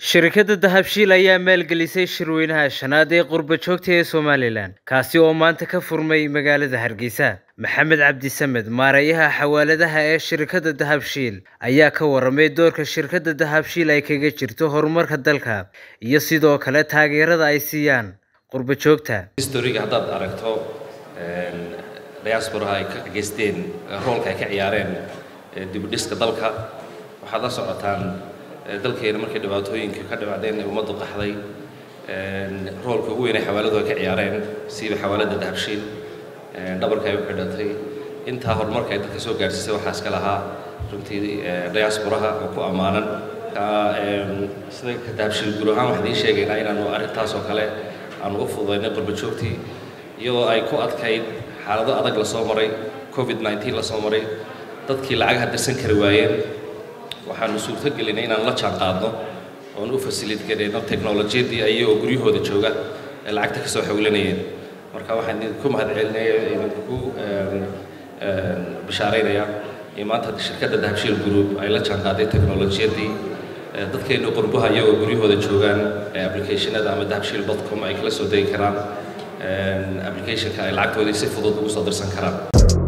shirkadda dahabshiil ayaa maalgelisay shirweynaha shanaad ee qurba joogta ee somalilan kaasi oo maanta ka furmay magaalada hargeysa maxamed cabdi samed maareeyaha xawaaladaha ee shirkadda dahabshiil ayaa ka waramay doorka shirkadda dahabshiil ay kaga jirto horumarka dalka iyo sidoo kale taageerada ay siiyaan qurba joogta historiga haddaad aragto diasporaha ay ka geysteen roolka ay ka ciyaareen dibudhiska dalka waxaad la socotaan dalkeena markay dhibaatooyinka ka dhibacdeen ee ummaddu qaxday roolka ugu weyn ay xawaaladu ay ka ciyaareen siiba xawaaladda dahabshiil dhabarka ay u xidhatay intaa horumarka ay dadka soo gaadhsiisay waxaa iska lahaa runtii diasporaha oo ku ammaanan sida dahabshiil guud ahaan waxaan idiin sheegaynaa inaanu arrintaas oo kale aanu u fududaynay qurba joogtii iyadoo ay ku adkayd xaalado adag la soo maray covid 19 la soo maray dadkii lacagaha dirsan kari waayeen waxaanu suurto gelinay inaan la jaan qaadno oon u fasilid gareyno teknolojiyadii ayagoo guryahooda jooga ee lacagta ka soo xawlanayeen marka waxaan idinku mahadcelinaya idinku bishaaraynayaa in maanta shirkadda dahabshiil group ay la jaan qaaday teknolojiyadii dadkeenu qurbaha iyagoo guryahooda joogaan applicationada ama dahabshiil dotcom ay kala soo degi karaan applicationka ay lacagtoodii si fudud ugu soo dirsan karaan